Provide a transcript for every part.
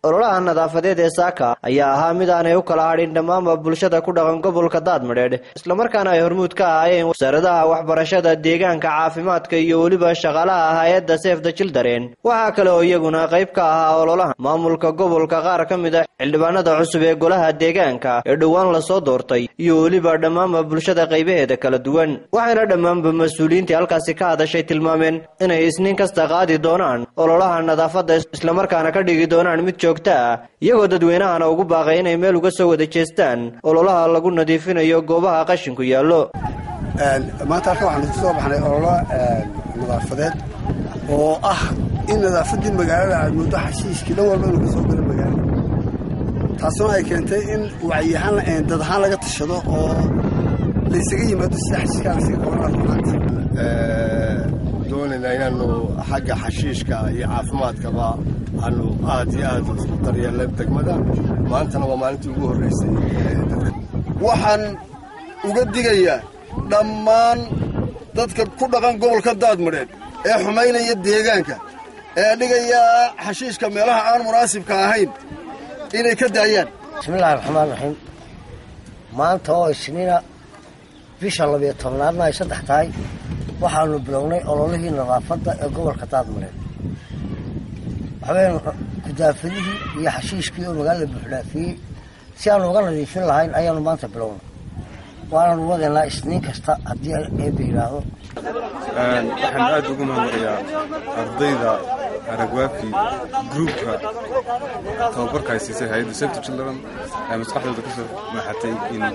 ololaha nadaafadeed ee saaka ayaa ahaa mid aanay u kala hadhin dhammaanba bulshada ku dhaqan gobolka daadmadheedh islamarkaana ay hormuud ka ahaayeen wasaaradaha waxbarashada deegaanka caafimaadka iyo weliba shaqaalaha hay-adda seefda jildareen waxaa kale oo iyaguna qayb ka ahaa ololaha maamulka gobolka qaar ka mid a xildhibaanada cusub ee golaha deegaanka ee dhowaan lasoo doortay iyo weliba dhammaanba bulshada qaybaheeda kala duwan waxayna dhammaanba mas-uuliyiintii halkaasi ka hadashay tilmaameen inay isniin kasta qaadi doonaan ololaha nadaafadda islamarkaana ka dhigi doonaan mid joogto ah iyagoo dadweynahana ugu baaqay inay meel uga soo wada jeestaan ololaha lagu nadiifinayo goobaha qashinku yaallo maanta halkan waxaanu ku soo baxnay ololo nadaafadeed oo ah in nadaafaddii magaalada aad muddo xashiishkii dhan walba inuu ka soo galo magaalada taasuna ay keentay in wacyiahaan dad ahaan laga tashado oo laysaga yimaado sida xashiishkaa laysaga qaban doonayna inaanu xagga xashiishka iyo caafimaadkaba aanu aad iyo aad u daryeelna degmada maantana waa maalintii ugu horraysay waxaan uga digayaa dhammaan dadka ku dhaqan gobolka daadmadheed ee xumaynaya deegaanka ee dhigaya xashiishka meelaha aan munaasibka ahayn inay ka daayaan bismillahi raxmaan raxiim maanta oo isniina bisha labiyo tobnaadna ay saddex tahay waxaanu bilownay ololihii nadaafadda ee gobolka daadmareed waxaweyn kudaafadihii iyo xashiishkii oo magaalada buuxdhaafiyey si aanu uga nadiifin lahayn ayaanu maanta bilownay waanaanu wadaynaa isniin kasta haddii eeba yidhaahdo waxaan aad ugu mahadnaqayaa ardayda aragwaafi gruubka tababarka ay siisay hay-adda safety children ee maskaxdooda ka soo maaxatay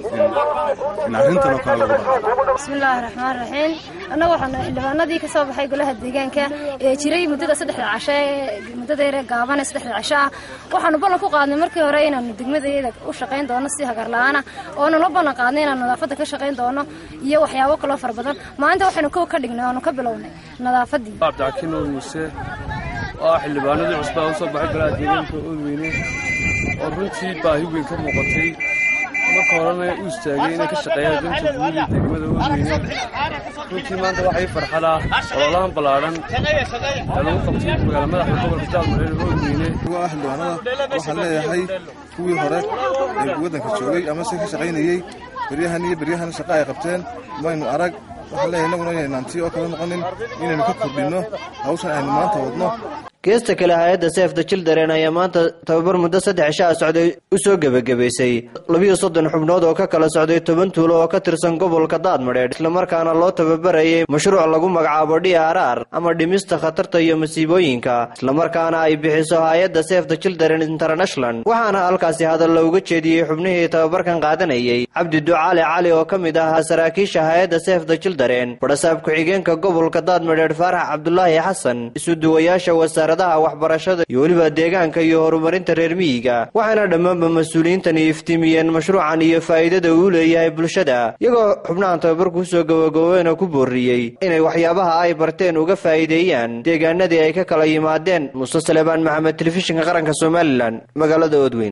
in arrintan oo kale lagu dhaqo bismillaahi raxmaan raxiim annaga waxaanu xildhibaanadii ka soo baxay golaha deegaanka ee jiray muddada saddexda casho ee muddadeera gaaban ee saddexda casho ah waxaanu ballan ku qaadnay markii hore inaanu degmadayada u shaqayn doono si hagarla-aana oonu la ballan qaadnay inaanu nadaafadda ka shaqayn doono iyo waxyaabo kaloo fara badan maalinta waxaynu kow ka dhignay oanu ka bilownay nadaafaddii cabdixakiin nuur muuse oo ah xildhibaanadii cusbaa u soo baxay golaha deegaanka oodweyne oo runtii baahi weyn ka muuqatay marka horena u istaagay inay ka shaqeeyaan danta guud ee degmada oodweyne runtii maanta waxay farxadaa ololahan ballaadhan ee lagu qabtay magaala madaxda gobolka jaalmareer oodweyne ah xildhibaanada waxaan leeyahay kuwii hore ee waddanka joogay ama se ka shaqaynayey beryahan iyo beryahan shaqa ay qabteen maynu arag waxaan leeyahay innaguna inaynaan tii oo kale noqonin inaynu ka kordhinno hawshan aynu maanta wadno geesta kale hay-adda seefda jildareen ayaa maanta tababar muddo saddex cishaa socday u soo gebagabaysay labiyo soddon xubnood oo ka kala socday toban tuulo oo ka tirsan gobolka daadmadheedh islamarkaana loo tababarayay mashruuc lagu magacaabo d r r ama dhimista khatarta iyo masiibooyinka islamarkaana ay bixiso hay-adda seefda jildareen international waxaana halkaasi hadalla uga jeediyey xubnihii tababarkan qaadanayay cabdi ducaali cali oo ka mid ahaa saraakiisha hay-adda seefda jildareen badhasaab ku-xigeenka gobolka daadmadheedh faarax cabdulaahi xasan isuduwayaasha wasaar waxbarashada iyo weliba deegaanka iyo horumarinta reer miyiga waxaana dhammaanba mas-uuliyiintani iftiimiyeen mashruucan iyo faa'iidada uu leeyahay bulshada iyagoo xubnahan tababarku usoo gabagaboobeyna ku booriyey inay waxyaabaha ay barteen uga faa'iideeyaan deegaanadii ay ka kala yimaadeen muuse salebaan maxamed telefishinka qaranka somalilan magaalada oodweyn